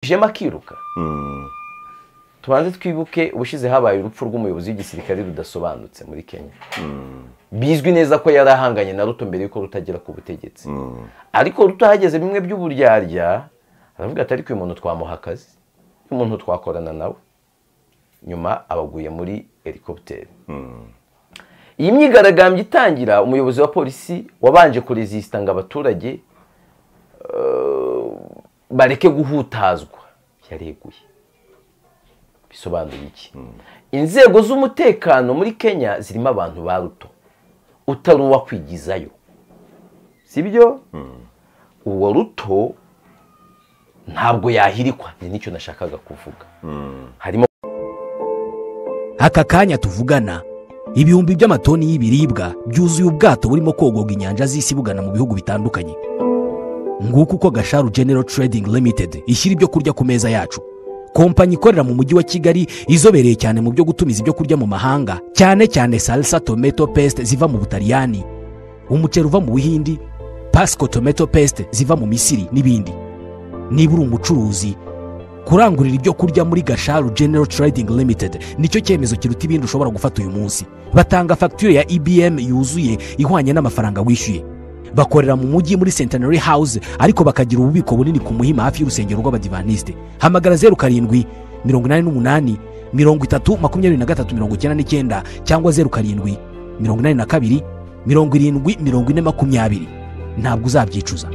ishema akiruka tubanze twibuke ubushize habaye urupfu rw'umuyobozi w'igisirikare rudasobanutse muri kenya bizwi neza ko yari ahanganye na ruto mbere y'uko rutagera ku butegetsi ariko ruto hageze bimwe by'uburyarya aravuga ati ariko uyu muntu twamuha akazi uyu muntu twakorana nawe nyuma abaguye muri helikopiteri iyi myigaragambyo itangira umuyobozi wa polisi wabanje kurezisita ngo abaturage eh, bareke guhutazwa yareguye bisobanuye iki inzego z'umutekano muri kenya zirimo abantu ba ruto utari uwakwigizayo sibyo uwo ruto ntabwo yahirikwa ni nicyo nashakaga kuvuga harimo aka kanya tuvugana ibihumbi by'amatoni y'ibiribwa byuzuye ubwato burimo kogoga inyanja z'isi bugana mu bihugu bitandukanye nguko uko gasharu genero trading limited ishyira ibyo kurya ku meza yacu kompanyi ikorera mu mujyi wa kigali izobereye cyane mu byo gutumiza ibyo kurya mu mahanga cyane cyane salsa tomato paste ziva mu butaliyani umuceri uva mu buhindi pasco tomato paste ziva mu misiri n'ibindi niba uri umucuruzi kurangurira ibyo kurya muri gasharu genero trading limited nicyo cyemezo kiruta ibindi ushobora gufata uyu munsi batanga fagitire ya ibm yuzuye ihwanye n'amafaranga wishyuye bakorera mu mujyi muri centenary house ariko bakagira ububiko bunini ku muhima hafi y'urusengero rw'abadivaniste hamagara zeru karindwi mirongo inani n'umunani mirongo itatu makumyabiri na gatatu mirongo icyenda n'icyenda cyangwa zeru karindwi mirongo inani na kabiri mirongo irindwi mirongo ine makumyabiri ntabwo uzabyicuza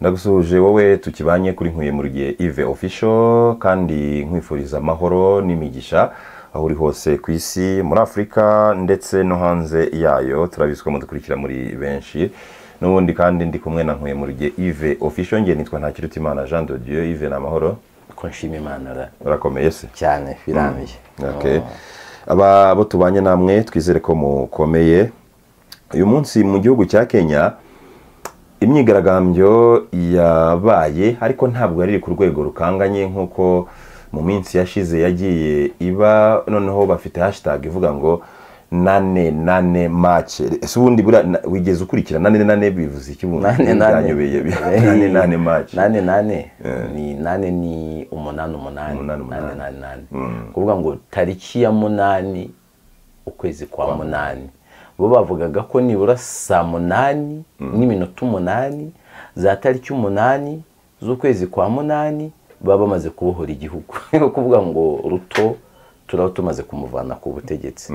ndagusuhuje wowe tukibanye kuri nkwiye muri gihe ive ofisho kandi nkwifuriza amahoro n'imigisha aho uri hose ku isi muri afurika ndetse no hanze yayo turabizi ko mudukurikira muri benshi n'ubundi kandi ndi kumwe na nkwiye muri gihe ive ofisho ngiye nitwa ntakirutimana jean de dieu ive ni amahoro ko nshima imana ra- urakomeye se cyane birambiye Okay. aba bo tubanye namwe twizere ko mukomeye uyu munsi mu gihugu cya kenya imyigaragambyo yabaye ariko ntabwo yari iri ku rwego rukanganye nk'uko mu minsi yashize yagiye iba noneho bafite hashtag ivuga ngo nane nane mace ese ubundi buriya na- wigeze ukurikira nane nane bivuze iki bundi nane nane Byanyobeye bi- nane nane mace nane nane ni nane ni umunani umunani Umunani, umunani. nane nane kuvuga ngo tariki ya munani ukwezi kwa munani bo bavugaga ko nibura saa munani n'iminota umunani za tariki umunani z'ukwezi kwa munani baba bamaze kubohora igihugu ni ukuvuga ngo ruto turaba tumaze kumuvana ku butegetsi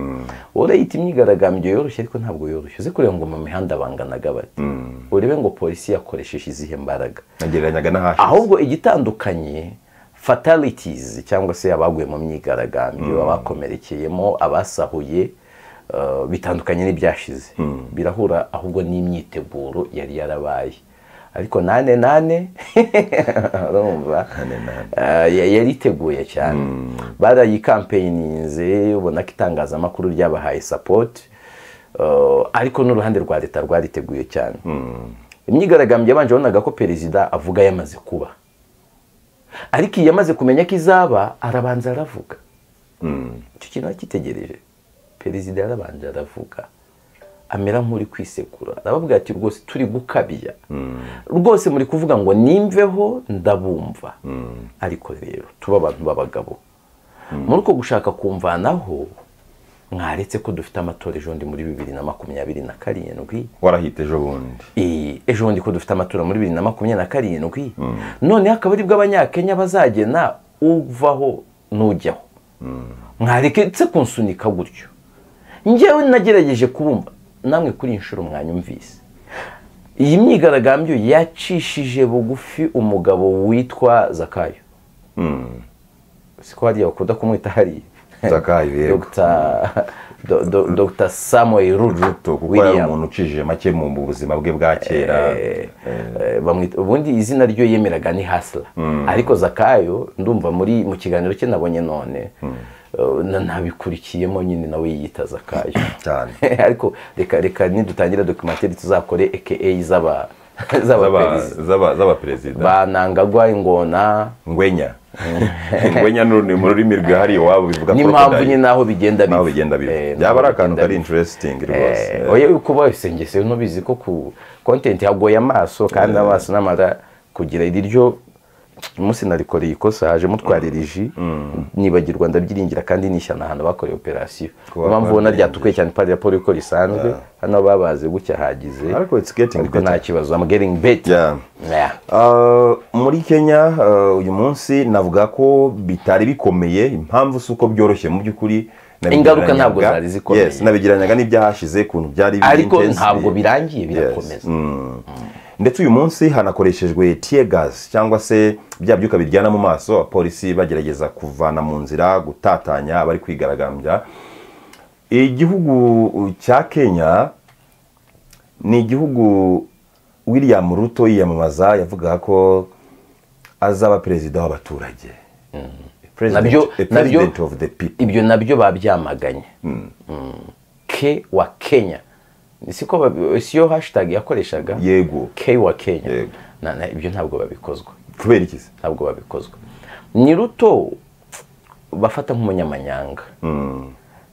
urayita imyigaragambyo yoroshye ariko ntabwo yoroshye uze kureba ngo mu mihanda banganaga bate urebe ngo polisi yakoresheje izihe mbaraga nagereranyaga n'ahashize ahubwo igitandukanye fatalities cyangwa se abaguye mu myigaragambyo abakomerekeyemo abasahuye eh, bitandukanye n'ibyashize birahura ahubwo n'imyiteguro yari yarabaye ariko nane nane urumva Eh, ya- yari iteguye cyane barayikampeyininze ubona ko itangazamakuru ryabahaye sapoti ariko n'uruhande rwa leta rwariteguye cyane imyigaragambyo yabanje wabonaga ko perezida avuga yamaze kuba ariko iyo amaze kumenya ko izaba arabanza aravuga icyo kintu akitegereje perezida yarabanje aravuga amera nk'uri kwisekura arababwira ati rwose turi gukabya rwose muri kuvuga ngo nimveho ndabumva ariko rero tuba abantu b'abagabo muri uko gushaka kumvanaho mwaretse ko dufite amatora ejo bundi muri bibiri na makumyabiri na karindwi warahita ejo bundi Eh, ejo bundi ko dufite amatora muri bibiri na makumyabiri na karindwi noneho akaba aribwo abanyakenya bazagena uvaho n'ujyaho mwareketse kunsunika gutyo njyewe nagerageje kubumva namwe kuri iyi nshuro mwanyumvise iyi myigaragambyo yacishije bugufi umugabo witwa zakayo siko hariya bakunda kumwita hariya zakayo yego Dr. Do- do- Dr samuel Ruto, ruto kuko yari umuntu ucishije make mu buzima bwe bwa kera Eh, eh, bamwita ubundi izina ryo yemeraga ni hasila ariko zakayo ndumva muri mu kiganiro cye nabonye none eh, na- nabikurikiyemo nyine nawe yiyita zakayo cyane ariko reka reka nidutangire dokumenteri tuzakore aka z'aba Z'aba- z'abaperezida z'aba- z'abaperezida banangagwa ingona ngwenya ingwenya ni mu rurimi rwihariye iwabo bivuga n'impamvu nyine aho bigenda naho bigenda biva Eh, byaba ari n'aho akantu bigenda kari biva. interesting rwose Eh, oya uko bose njye se ntubizi ko ku kontenti hagoye amaso kandi amaso n'amara kugira iryo umunsi narikoreye ikosa haje mutwarira iji nibagirwa ndabyiringira kandi nishyana ahantu bakoreye operasiyo Kuba niyo mpamvu ubona babiringira. ryatukuye cyane pari raporo yuko risanzwe hano babaze gutya hagize Ariko it's getting ariko nta better. kibazo I'm getting better Yeah. Yeah. Ah, muri kenya ah, uyu munsi navuga ko bitari bikomeye impamvu si uko byoroshye mu by'ukuri Ingaruka nabigereranyaga- ntabwo zari zikomeye. Yes, nabigereranyaga n'ibyahashize ukuntu byari biri ariko intense. ntabwo birangiye Yes. birakomeza Mm. ndetse uyu munsi hanakoreshejwe tear gas cyangwa se bya byuka biryana mu maso abapolisi bagerageza kuvana mu nzira gutatanya abari kwigaragambya igihugu cya kenya ni igihugu william ruto yiyamamaza yavugaga ko azaba perezida w'abaturage President- Nabyo- a nabyo- president of the people ibyo nabyo babyamaganye Mm. ke wa kenya siko babi- siyo hashtag yakoreshaga yego ke wa kenya Yego. Na- na- ibyo ntabwo babikozwa kubera iki se? ntabwo babikozwa ni ruto bafata nk'umunyamanyanga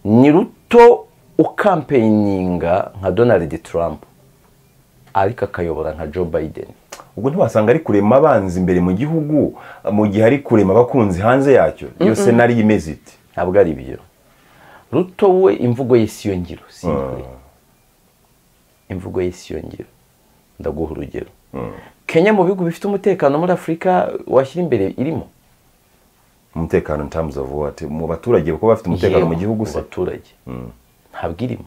ni ruto ukampeyininga nka donald trump ariko akayobora nka joe biden ubwo ntiwasanga ari kurema abanzi imbere mu gihugu mu gihe ari kurema abakunzi hanze yacyo iyo senari imeze iti ntabwo ari byo ruto we imvugo ye siyo ngiro si ingiro imvugo ye siyo ngiro ndaguha urugero kenya mu bihugu bifite umutekano muri afurika washyira imbere irimo umutekano in terms of what mu baturage kuko bafite umutekano mu Yewe, gihugu se baturage ntabwo irimo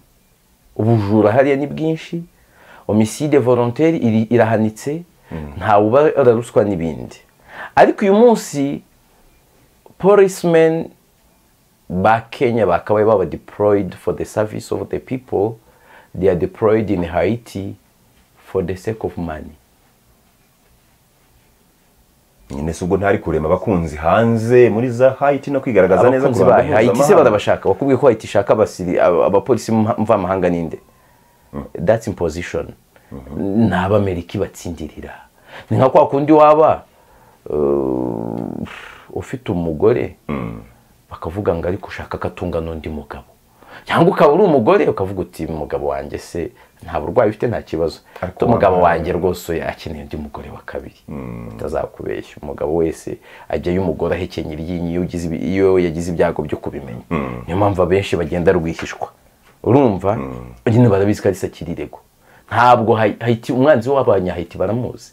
ubujura hariya ni bwinshi omiside volontaire iri- irahanitse ntawe ubara ruswa n'ibindi ariko uyu munsi policemen ba kenya bakabaye baba deployed for the service of the people they are deployed in haiti for the sake of money nyine se ubwo ntari kurema abakunzi hanze muri za hayiti no kwigaragaza neza abakunzi ku ruhando bayo hayiti se mpuzamahanga. barabashaka bakubwiye ko hayiti ishaka abasiri- aba- abapolisi mva- mvamahanga ninde that's imposition ni abamerika ibatsindirira ni nka kwa kundi waba uh, ufite umugore bakavuga ngo ariko ushaka ko atunga n'undi mugabo cyangwa ukaba uri umugore ukavuga uti umugabo wanjye se nta burwayi ufite nta kibazo Ariko umugabo wambaye- wanjye rwose oya, akeneye undi mugore wa kabiri utazakubeshya umugabo wese ajyayo umugore ahekenya iryinyo iyo ugize ibi- iyo yagize ibyago byo kubimenya niyo mpamvu abenshi bagenda rwihishwa urumva nyine barabizi ko ari sakirirego ntabwo Hai- Haiti umwanzi w'abanyahayiti baramuzi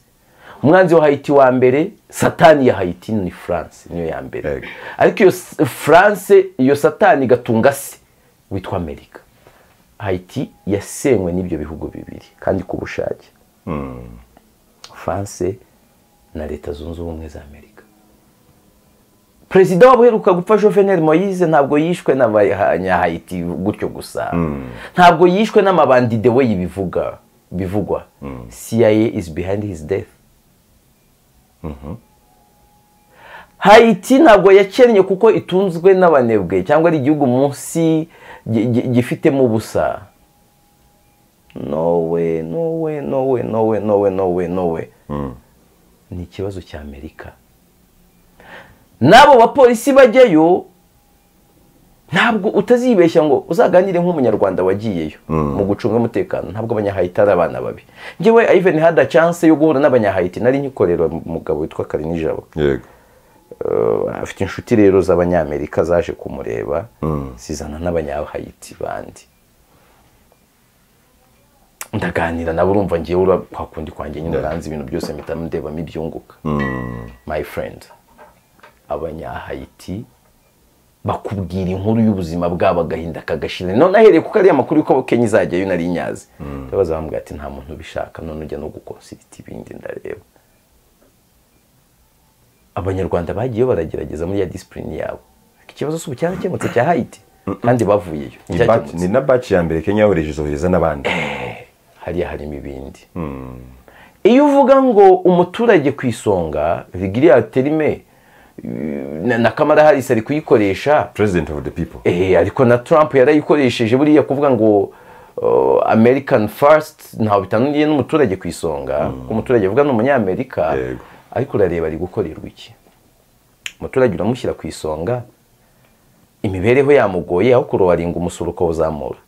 umwanzi wa Haiti wa mbere satani ya Haiti ni France niyo ya mbere Yego. ariko iyo S- France iyo satani igatunga se witwa Amerika Haiti yasenywe n'ibyo bihugu bibiri kandi ku bushake France na leta zunze ubumwe za Amerika perezida wabo uheruka gupfa Jovenel Moise ntabwo yishwe n'abanyahayiti gutyo gusa ntabwo yishwe n'amabandide we yibivuga bivugwa CIA is behind his death Haiti ntabwo yakennye kuko itunzwe n'abanebwe cyangwa ari igihugu munsi gi- gi- gifitemo ubusa nowe nowe nowe nowe nowe nowe nowe ni ikibazo cya amerika n'abo bapolisi bajyayo ntabwo utazibeshya ngo uzaganire nk'umunyarwanda wagiyeyo mu gucunga umutekano ntabwo abanyahayiti ari abana babi njyewe even had a chance yo guhura n'abanyahayiti nari nkikorera umugabo witwa karinijabo yego Uh, afite inshuti rero z'abanyamerika zaje kumureba zizana n'abanyahayiti bandi ndaganira nawe urumva ngewe ura kwa kundi kwanjye nyine uranzi ibintu byose mpita ndebamo ibyunguka my friend abanyahayiti bakubwira inkuru y'ubuzima bwabo agahinda kagashira none ahereye ku kariya makuru y'uko kenya izajyayo nari nyazi ndabaza bambwira ati nta muntu ubishaka none ujya no gukonsirita ibindi ndareba abanyarwanda bagiye baragerageza muri ya disipurine yabo Ariko ikibazo si ubu cyarakemutse cya hayiti kandi bavuyeyo Ni batch- cyakemutse ni na baci ya mbere kenya yohereje izohereza n'abandi hariya harimo ibindi iyo uvuga ngo umuturage ku isonga vigiriya terime na, na kamara harisi ari kuyikoresha president of the people eh, ariko na trump yarayikoresheje buriya kuvuga ngo uh, american first ntawe bitaniye n'umuturage ku isonga umuturage avuga ni umunyamerika Yego. ariko urareba ari gukorerwa iki umuturage uramushyira ku isonga imibereho yamugoye aho kurobaringa umusoro ukawuzamura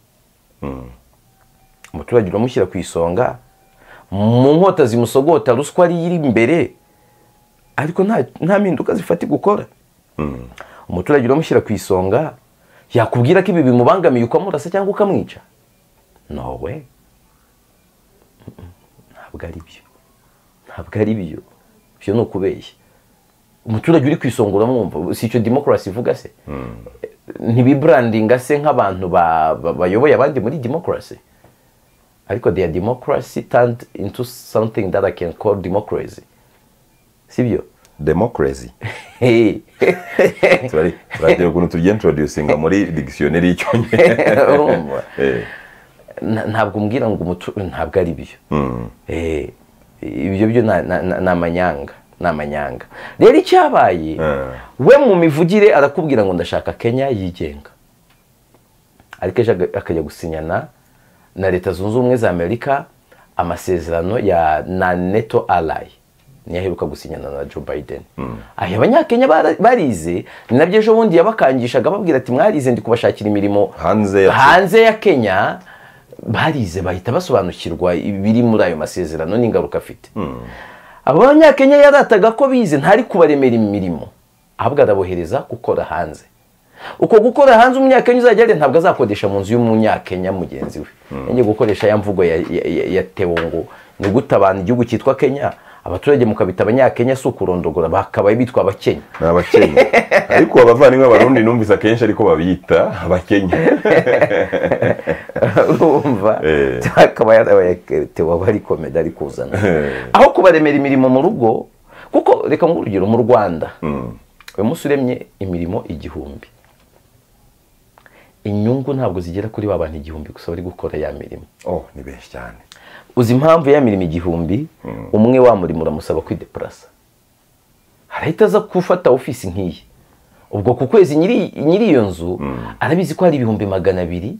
umuturage uramushyira ku isonga mu nkota zimusogota ruswa ari iri imbere ariko nta nta mpinduka zifati gukora umuturage uramushyira ku isonga yakubwira ko ibi bimubangamiye ukamurasa cyangwa ukamwica nowe ntabwo ari byo ntabwo ari byo ibyo ni ukubeshya umuturage uri ku isonga uramwumva si icyo demokarasi ivuga se ntibiburandinga se nk'abantu ba- ba- bayoboye abandi muri demokarasi ariko they are democracy turned into something that I can call democracy sibyo demokarasi Hey. turagira ukuntu tugiye introducinga muri dictionary y'icyongereza Urumva? Eh, Na- ntabwo umbwira ngo umutu ntabwo ari byo Eh, ibyo byo na- na- na- ni amanyanga ni amanyanga rero icyabaye Eh. we mu mivugire arakubwira ngo ndashaka kenya yigenga ariko ejo aga- akajya gusinyana na leta zunze ubumwe za amerika amasezerano ya na neto alayi niyo aheruka gusinyana na joe biden aya abanyakenya bara- barize ni nabyo ejo bundi yabakangishaga ababwira ati mwarize ndi kubashakira imirimo hanze ya hanze ya kenya barize bahita basobanukirwa ibiri muri ayo masezerano n'ingaruka afite abo banyakenya yarataga ko bize ntari kubaremera imirimo ahubwo arabohereza gukora hanze uko gukora hanze umunyakenya uzajya ajya ntabwo azakodesha mu nzu y'umunyakenya mugenzi we yongeye gukoresha ya mvugo ya- ya- ya- ya tewo ngo ni gute abantu igihugu cyitwa kenya abaturage mukabita abanyakenya si ukurondogora bakabaye bitwa abakenya ni abakenya ariko abavandimwe b'abarundi numvise akenshi ariko babita abakenya urumva Eh. akaba yarabaye tewa bari komedi ari kuzana Eh. aho kubaremera imirimo mu rugo kuko reka nk'urugero mu rwanda uyu munsi uremye imirimo igihumbi inyungu ntabwo zigera kuri ba bantu igihumbi gusa bari gukora ya mirimo oh ni benshi cyane uzi impamvu ya mirimo igihumbi umwe wa murimo uramusaba kwideparasa harahita aza gufata ofisi nk'iyi ubwo ku kwezi nyiri nyiri iyo nzu arabizi ko hari ibihumbi magana abiri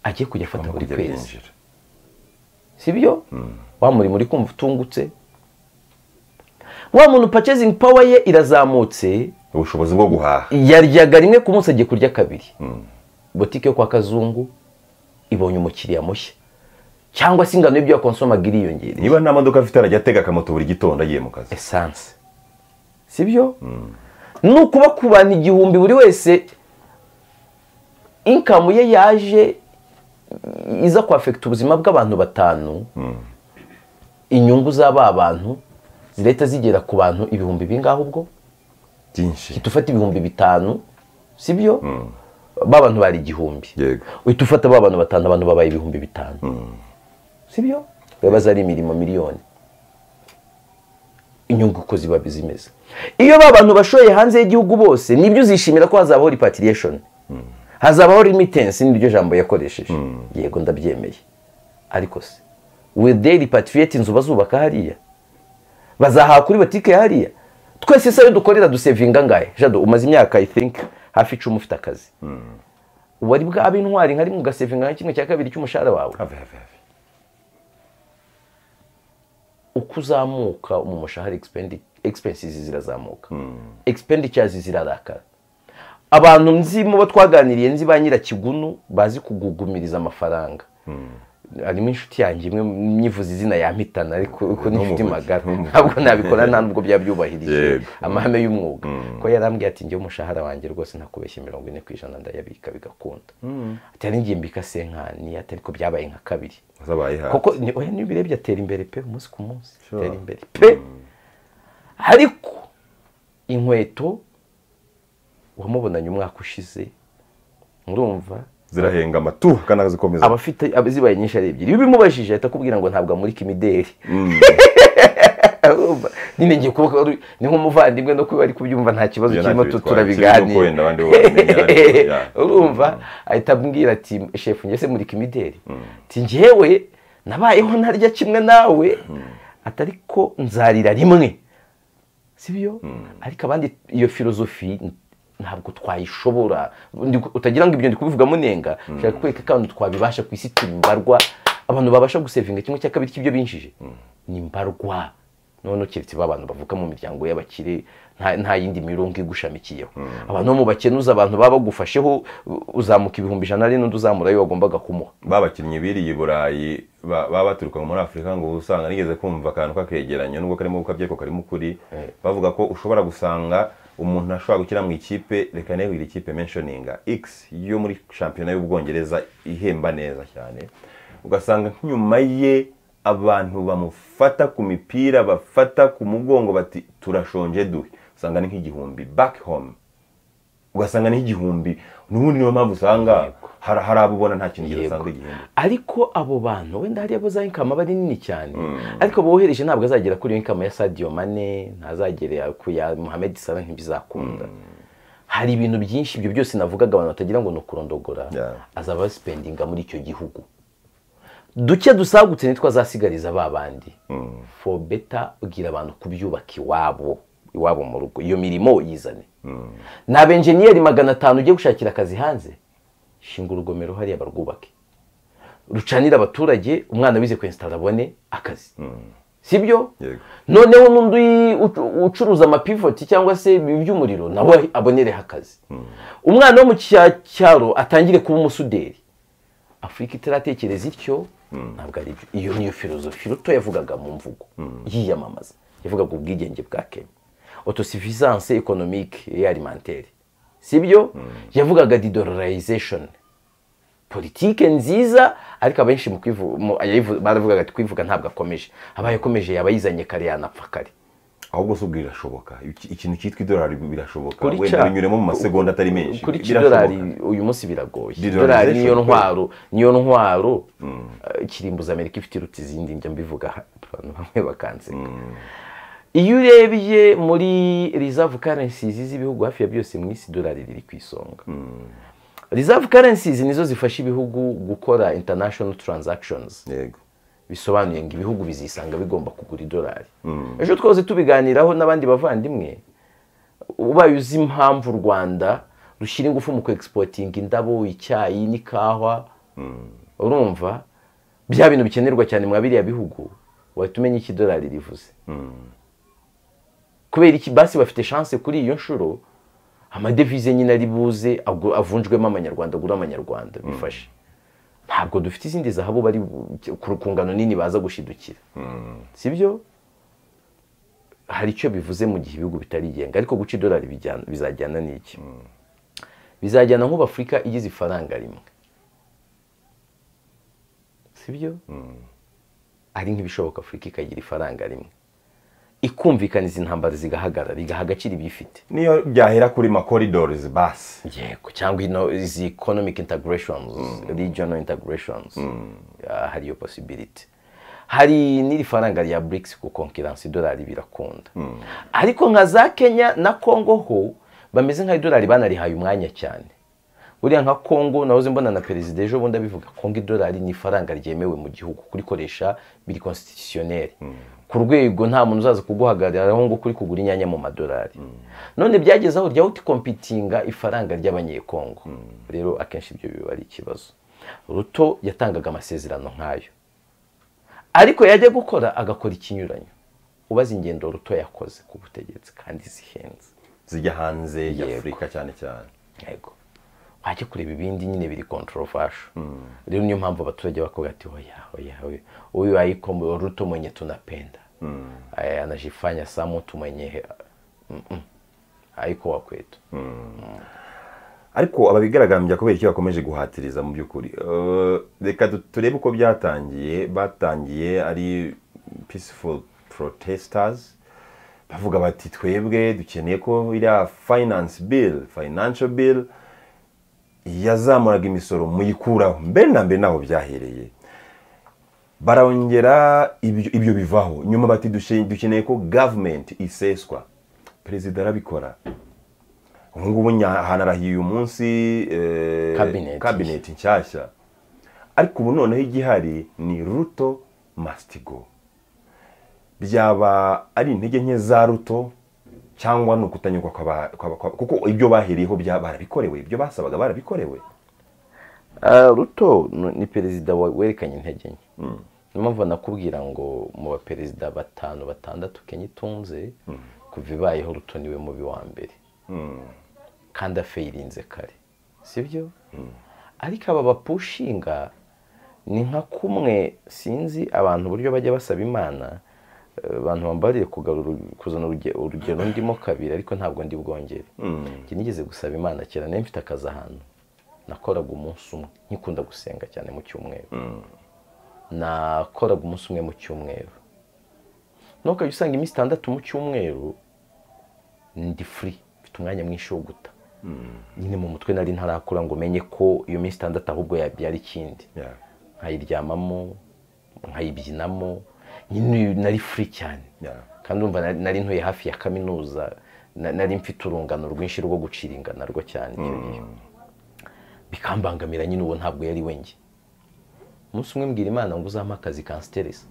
agiye kujya afata buri kujya kwezi binjira si byo wa murimo uri kumva utungutse wa muntu purchasing power ye irazamutse ubushobozi bwo guhaha yaryaga rimwe ku munsi agiye kurya kabiri botike yo kwa kazungu ibonye umukiriya mushya cyangwa se ingano y'ibyo yakonsomaga iriyongereye niba nta modoka afite arajya atega akamoto buri gitondo agiye mu kazi esanse si byo ni ukuba ku bantu igihumbi buri wese inkamu ye yaje iza kwafekita ubuzima bw'abantu batanu inyungu z'aba bantu zirahita zigera ku bantu ibihumbi bingahe ubwo byinshi uhita ufata ibihumbi bitanu si byo ba bantu bari igihumbi Yego. uhita ufata ba bantu batanu abantu babaye ibihumbi bitanu si byo bibaza ari imirimo miliyoni inyungu uko ziba zimeze iyo ba bantu bashoye hanze y'igihugu bose nibyo uzishimira ko hazabaho repatriation hazabaho remittance niryo jambo yakoresheje yego ndabyemeye ariko se will they repatriate inzu bazubaka hariya bazahaha kuri botike hariya twese isayo dukorera dusevinga angahe jado umaze imyaka i think hafi icumi ufite akazi wari bwabe intwari nka rimwe ugasevinga nka kimwe cya kabiri cy'umushahara wawe have have have uko uzamuka mu mushahara expendi- expenses zirazamuka expenditures zirarakara abantu nzi mu bo twaganiriye nzi ba nyirakigunu bazi kugugumiriza amafaranga harimo inshuti yanjye imwe myivuza izina yampitana ariko uko ni inshuti Ntumuvuge, magara ntumuvuge. ntabwo nabikora nta nubwo byaba byubahirije Yego. amahame y'umwuga ko yarambwiye ati njyewe umushahara wanjye rwose ntakubeshye mirongo ine ku ijana ndayabika bigakunda atari ngiye mbika senkani atari ko byabaye nka kabiri wazabaye hafi koko ni- oya niba ubirebye atera imbere pe umunsi ku munsi Sure. atera imbere pe ariko inkweto wamubonanye umwaka ushize murumva zirahenga amatuha kandi zikomeza abafite ab- zibaye nyinshi ari ebyiri iyo ubimubajije ahita akubwira ngo ntabwo amurika imideli Urumva? nyine ngiye kuba ari- ni nk'umuvandimwe no kuba ari kubyumva nta kibazo Iyo kirimo ntacyo tu- bitwaye, kirimo ko turabiganira wenda abandi bo babimenya, ariko, yeah. urumva ahita ambwira ati shefu njye se murika imideli ati njyewe nabayeho ntarya kimwe nawe atari ko nzarira rimwe sibyo ariko abandi iyo filozofi ntabwo twayishobora Ndi ku- utagira ngo ibyo ndi kubivugamo nenga nshaka kwereka ko abantu twabibasha ku isi tubibarwa abantu babasha gusevinga kimwe cya kabiri cy'ibyo binjije ni mbarwa none keretse ba bantu bavuka mu miryango y'abakire nta nta yindi mirongo igushamikiyeho abantu bo mu bakenuza abantu baba bagufasheho uzamuka ibihumbi ijana ari n'undi uzamura ayo wagombaga kumuha babakinnyi biriye i burayi ba- baba baturuka muri afurika ngo usanga nigeze kumva akantu k'akegeranyo nubwo karimo ubukabye ko karimo ukuri bavuga ko ushobora gusanga umuntu ashobora gukina mu ikipe reka negwira ikipe menshoninga x yo muri shampiyona y'ubwongereza ihemba neza cyane ugasanga nyuma ye abantu bamufata ku mipira bafata ku mugongo bati turashonje duhe usanga ni nk'igihumbi back home ugasanga ni nk'igihumbi n'ubundi niyo mpamvu usanga hari hari abo ubona nta kintu Yego. gisanga igihumbi ariko abo bantu wenda hariya bo za inkama aba ari nini cyane ariko bohereje ntabwo azagera kuri iyo inkama ya sadiyo mane ntazagera ku ya muhammed salah ntibizakunda hari ibintu byinshi ibyo byose navugaga abantu batagira ngo ni ukurondogora Yeah. azaba basipendinga muri icyo gihugu duke dusagutse nitwo azasigariza ba bandi for better ubwira abantu kubyubaka iwabo iwabo mu rugo iyo mirimo yizane ni abenjeniyeri magana atanu ugiye gushakira akazi hanze shinga urugomero hariya barwubake rucanira abaturage umwana wize kwensitara abone akazi sibyo Yego. noneho n'undi ucu- ucuruza amapivoti cyangwa se iby'umuriro nawe abonereho akazi umwana wo mu cya- cyaro atangire kuba umusuderi afurika itaratekereza ityo ntabwo ari byo iyo niyo filozofi ruto yavugaga mu mvugo yiyamamaza yavugaga ubwigenge bwa kenya autosuffisance economique et alimentaire sibyo yavugaga didollarization politike nziza ariko abenshi mu kwivu- mu- ayayivu- baravugaga ati kwivuga ntabwo akomeje abaye akomeje yaba yizanye kare yanapfa kare ahubwo se ubwo birashoboka Iki- ikintu cyitwa idolari birashoboka Kuri wenda ca- binyuremo mu masegonda atari menshi kuri Birashoboka. kidolari uyu munsi biragoye Dollarization, idolari niyo kwe. ntwaro niyo ntwaro eh, kirimbuza amerika ifite iruta izindi njya mbivuga abantu bamwe bakanseka iyo urebye muri reserve currencies z'ibihugu hafi ya byose mu isi idolari riri ku isonga reserve currencies nizo zifasha ibihugu gukora international transactions yego bisobanuye ngo ibihugu bizisanga bigomba kugura idolari ejo twose tubiganiraho n'abandi bavandimwe ubaye uzi impamvu u rwanda rushyira ingufu mu kwegisipotinga indabo icyayi n'ikawa urumva bya bintu bikenerwa cyane mwa biriya bihugu wahita umenya icyo idolari rivuze kubera iki basi bafite chance kuri iyo nshuro amadevize nyine ari buze agu- avunjwemo amanyarwanda agura amanyarwanda bifashe ntabwo dufite izindi zahabu bari bu- ku ku ngano nini baza gushidukira sibyo hari icyo bivuze mu gihe ibihugu bitarigenga ariko guca idolari bijyana- bizajyana n'iki bizajyana nk'ubu afurika igize ifaranga rimwe sibyo ari nk'ibishoboka afurika ikagira ifaranga rimwe ikumvikaniza intambara zigahagarara igaha agaciro ibiyifite niyo byahera kuri makoridorizi basi yego cyangwa ino izi economic integrations regional integrations Ah, hari iyo possibility hari n'iri faranga rya BRICS ku konkiransi idolari birakunda ariko nka za Kenya na Congo ho bameze nka idolari banarihaye umwanya cyane buriya nka Congo nahoze mbona na perezida ejo bundi abivuga Congo idolari ni ifaranga ryemewe mu gihugu kurikoresha biri constitutionnel ku rwego nta muntu uzaza kuguhagararaho ngo kuri kugura inyanya mu madolari none byageze aho rya kompitinga ifaranga ry'abanyekongo rero akenshi ibyo biba ari ikibazo ruto yatangaga amasezerano nk'ayo ariko yajya gukora agakora ikinyuranyo ubaze ingendo ruto yakoze ku butegetsi kandi zihenze zijya hanze Yego. y'afurika cyane cyane yego wajya kureba ibindi nyine biri controversial rero niyo mpamvu abaturage bakoga ati oya oya oya huyu haiko ruto mwenye tunapenda Eh, anajifanya saa mtu mwenye mm, mm. haiko wa kwetu ariko ababigaragambya kubera icyo bakomeje guhatiriza mu by'ukuri Eh, reka tu- turebe uko byatangiye batangiye ari peaceful protesters bavuga bati twebwe dukeneye ko iriya finance bill financial bill yazamuraga imisoro muyikuraho mbere na mbere naho byahereye barongera ibyo ibyo bivaho nyuma bati "Dushe- dukeneye ko government iseswa perezida arabikora ubu ngubu nya- hanarahiye uyu munsi eh, Cabinet. cabinet nshyashya ariko ubu noneho igihari ni ruto mastigo byaba ari intege nke za ruto cyangwa ni ukutanyurwa kw'aba- kw'aba- kw'aba- kuko ibyo bahereyeho bya- barabikorewe ibyo basabaga barabikorewe Ah, ruto ni- ni perezida wa- werekanye intege nke niyo mpamvu nakubwira ngo mu baperezida batanu batandatu kenya itunze kuva ibayeho rutoniwe mubi wa mbere kandi afeyirinze kare sibyo ariko aba bapushinga ni nka kumwe sinzi abantu uburyo bajya basaba imana eh, abantu bambariye kugarura kuzana uruge- urugero ndimo kabiri ariko ntabwo ndi bwongere njye nigeze gusaba imana kera nari mfite akazi ahantu nakoraga umunsi umwe nkikunda gusenga cyane mu cyumweru nakoraga umunsi umwe mu cyumweru ntukajya usanga iminsi itandatu mu cyumweru ndi furi mfite umwanya mwinshi wo guta nyine mu mutwe nari ntarakura ngo menye ko iyo minsi itandatu ahubwo yabyara ikindi Yeah. nkayiryamamo nkayibyinamo nyine nari furi cyane Yeah. kandi urumva nari- nari ntuye hafi ya kaminuza na- nari mfite urungano rwinshi rwo gucira ingana rwo cyane icyo gihe bikambangamira nyine uwo ntabwo yari we njye umunsi umwe mbwira imana ngo uzampe akazi kansiteresa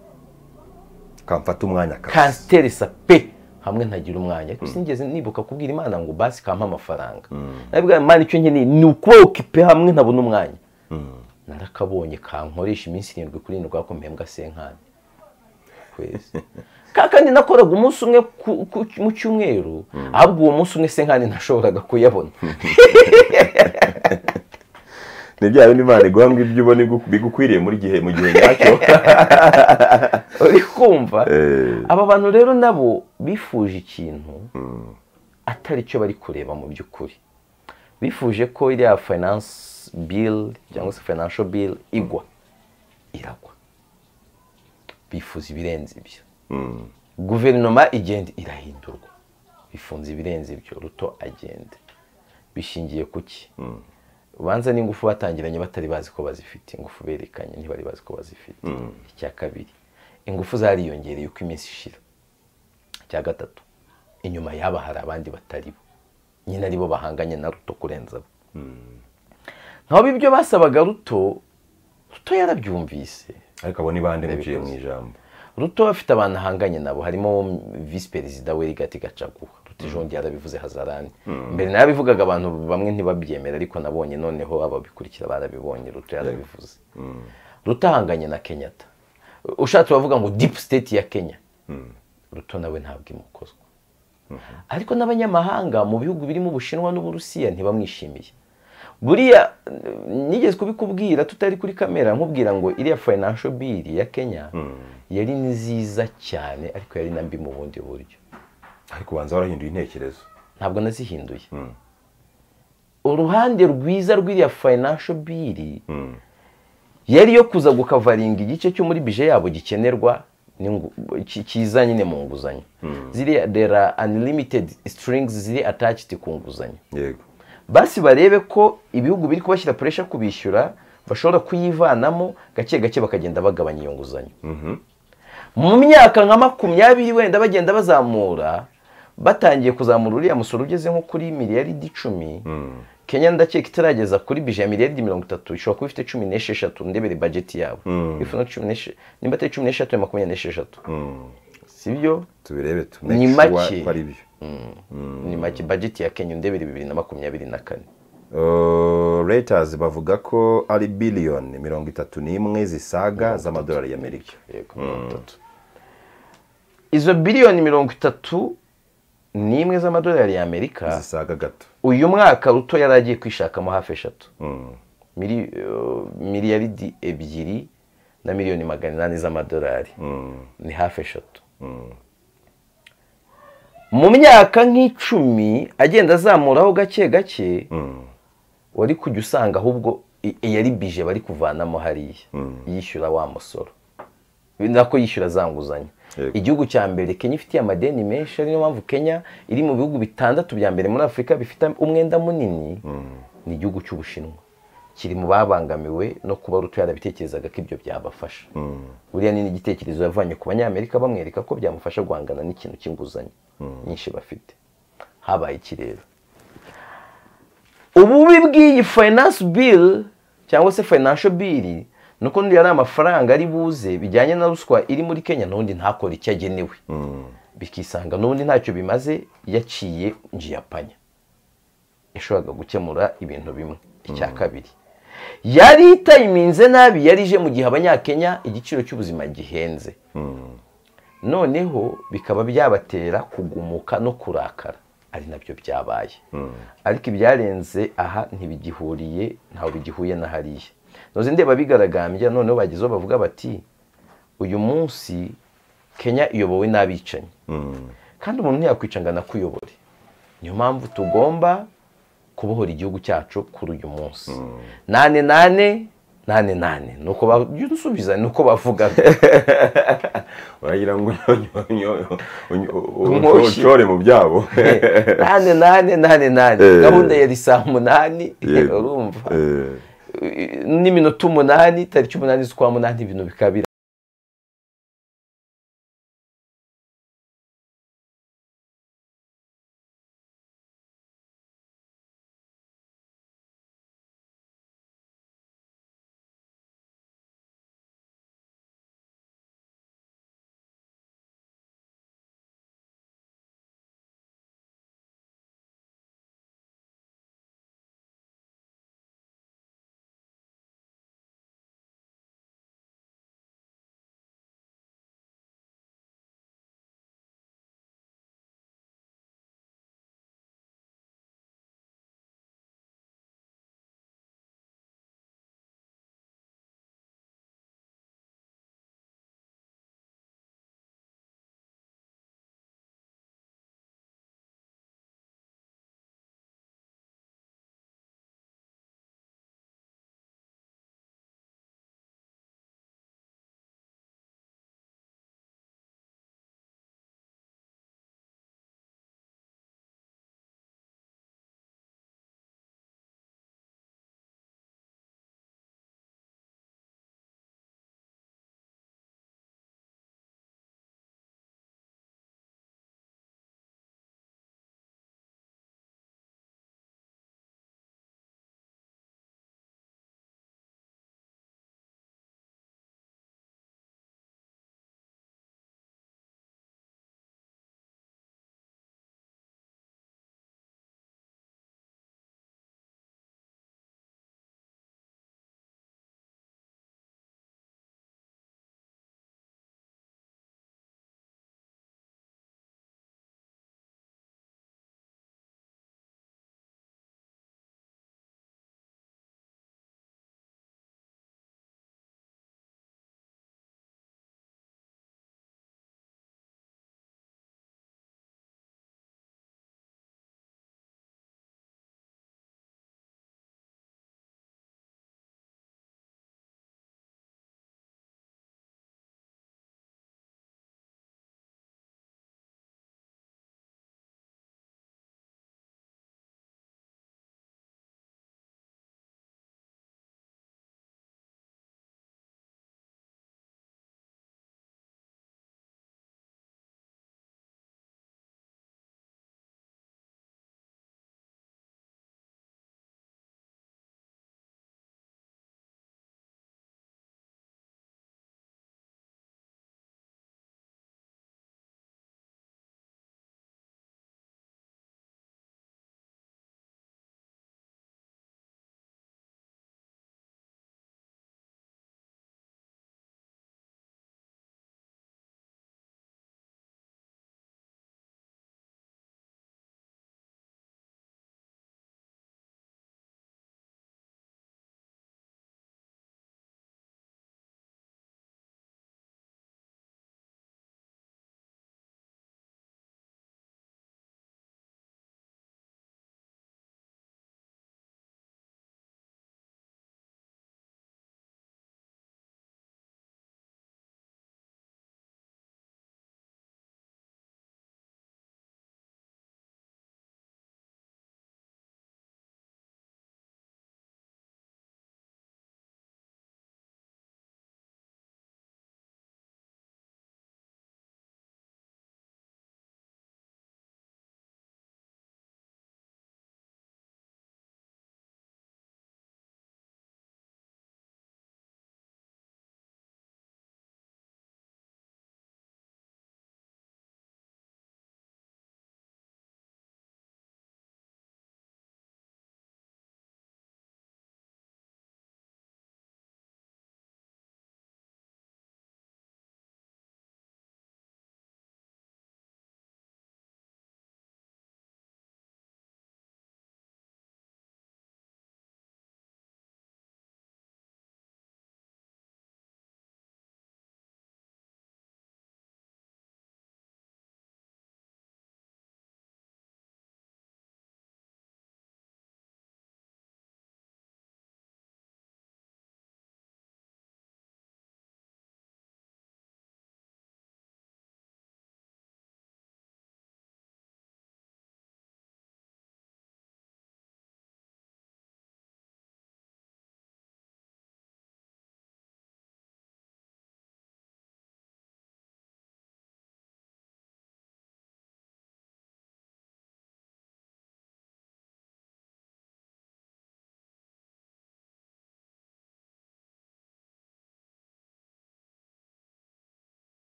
kamfata umwanya kabisa kansiteresa pe hamwe ntagira umwanya ariko sinigeze nibuka kubwira imana ngo basi kampa amafaranga nabwo imana icyo nkeneye ni ukuba okipe hamwe ntabona umwanya narakabonye kankoresha iminsi irindwi kuri irindwi ako mpembwa senkani kwezi Ka- kandi nakoraga umunsi umwe ku- ku- mu cyumweru ahubwo uwo munsi umwe senkani ntashoboraga kuyabona ni bya bindi imana iguhambwa ibyo ubona igu- bigukwiriye muri gihe mu gihe nyacyo uri kumva Eh. aba bantu rero nabo bifuje ikintu atari cyo bari kureba mu by'ukuri bifuje ko iriya finance bill cyangwa se financial bill igwa iragwa bifuza ibirenze ibyo guverinoma igenda irahindurwa bifunze ibirenze ibyo ruto agenda bishingiye ku ki ubanza n'ingufu batangiranye batari bazi ko bazifite ingufu berekanye ntibari bazi ko bazifite icya kabiri ingufu zariyongereye uko iminsi ishira icya gatatu inyuma yaba hari abandi batari bo nyine aribo bahanganye na ruto kurenza bo nkaba ibyo basabaga ruto ruto yarabyumvise ariko abo ni bande muciye mu ijambo ruto afite abantu ahanganye nabo harimo visi perezida we rigati gacaguha ruto jondi yarabivuze hazarani mbere nayo abivugaga abantu bamwe ntibabyemera ariko nabonye noneho ababikurikira barabibonye ruto yarabivuze ruto ahanganye na kenyatta ushatse bavuga ngo deep state ya kenya ruto nawe ntabwo imukozwa ariko n'abanyamahanga mu bihugu birimo ubushinwa n'uburusiya ntibamwishimiye buriya eh, nigeze kubikubwira tutari kuri kamera nkubwira ngo iriya financial bill ya kenya yari nziza cyane ariko yari na mbi mu bundi buryo ariko ubanza warahinduye intekerezo ntabwo nazihinduye uruhande rwiza rw'iriya financial bill yari yo kuza gukavaringa igice cyo muri bije yabo gikenerwa n'ingu- ki- kiza nyine mu nguzanyo ziriya there are unlimited strings ziri attached ku nguzanyo yego basi barebe ko ibihugu biri kubashyira puresha kubishyura bashobora kuyivanamo gake gake bakagenda bagabanya iyo nguzanyo mu myaka nka makumyabiri wenda bagenda bazamura batangiye kuzamura uriya musoro ugeze nko kuri miliyaridi icumi kenya ndakeka itarageza kuri bije ya miliyaridi mirongo itatu ishobora kuba ifite cumi n'esheshatu ndebere bajeti yabo ifu na cumi n'eshe- nimba atari cumi n'esheshatu ya makumyabiri n'esheshatu sibyo tubirebe tu Ni make make. sure ko ari byo ni make bajeti ya kenya ndebere bibiri na makumyabiri na kane Uh, reuters bavuga ko ari biliyoni mirongo itatu n'imwe zisaga z'amadolari y'amerika yego mirongo itatu izo biliyoni mirongo itatu n'imwe z'amadolari y'amerika zisaga gato uyu mwaka ruto yari agiye kwishakamo hafi eshatu Mili- eh, miliyaridi ebyiri na miliyoni magana inani z'amadolari ni hafi eshatu mu myaka nk'icumi agenda azamuraho gake gake wari kujya usanga ahubwo i- yari bije bari kuvanamo hariya yishyura wa musoro Ni nako yishyura za nguzanyo Yego. igihugu cya mbere kenya ifitiye amadeni menshi ari niyo mpamvu kenya iri mu bihugu bitandatu bya mbere muri afurika bifite umwenda munini ni igihugu cy'ubushinwa kiri mu babangamiwe no kuba ruto yarabitekerezaga ko ibyo byabafasha buriya ni n'igitekerezo yavanye ku banyamerika bamwereka ko byamufasha guhangana n'ikintu cy'inguzanyo nyinshi bafite habaye iki rero ububi bw'iyi finance bill cyangwa se financial bill ni uko niyo ari amafaranga ari buze bijyanye na ruswa iri muri kenya n'ubundi ntakore icyo agenewe bikisanga n'ubundi ntacyo bimaze yaciye njiyapanya yashoboraga gukemura ibintu bimwe icya kabiri yari itayiminze nabi yari ije mu gihe abanyakenya igiciro cy'ubuzima gihenze noneho bikaba byabatera kugumuka no kurakara ari nabyo byabaye ariko ibyarenze aha ntibigihuriye ntawe bigihuye na hariya ntuzi ndeba bigaragambya noneho bagezeho bavuga bati uyu munsi kenya iyobowe n'abicanyi kandi umuntu ntiyakwica ngo anakuyobore niyo mpamvu tugomba kubohora igihugu cyacu kuri uyu munsi nane nane nane nane ni uko babyusubiza ni uko bavuga uragira ngo ushore mu byabo nane nane nane nane gahunda yari saa munani urumva n'iminota umunani tariki umunani z'ukwa munani ibintu bikabira